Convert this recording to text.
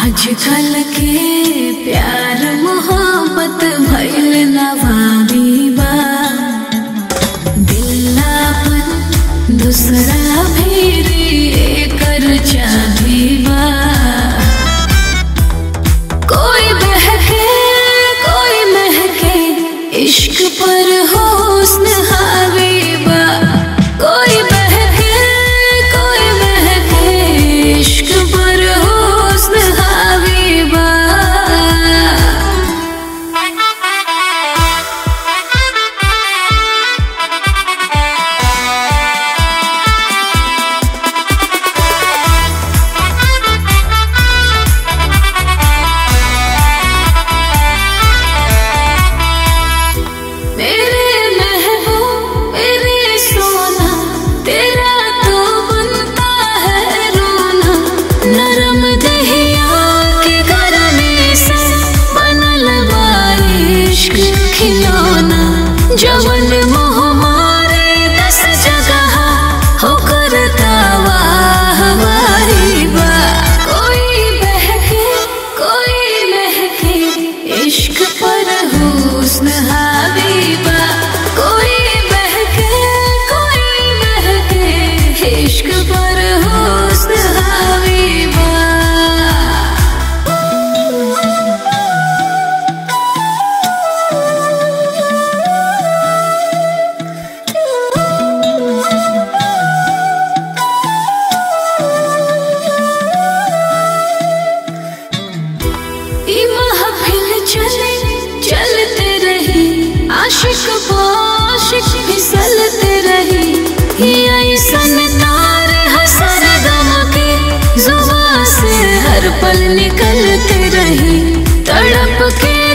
आजकल के प्यार मोहब्बत भइल नवाबी बा दिलापन दूसरा भी एकर चाबी बा कोई बहके कोई महके इश्क पर हुस्न हावी बा कोई बहके कोई महके इश्क पर हुस्न हावी बा मेरे महबूब मेरे सोना तेरा तो बनता है रोना नरम दहिया के करने से बनल बा इश्क खिलौना जवन मोह मारे दस जगह हो करता वाह वाही बा कोई बहके कोई महके इश्क पर हुस्न हाबीबा कोई बहके कोई महके इश्क पर हुस्न हाबीबा ई महफिल चले चलते रही आशिक आशिक फिसलते रही ये ऐसन तार हसर दम के जुबा से हर पल निकलते रही तड़प के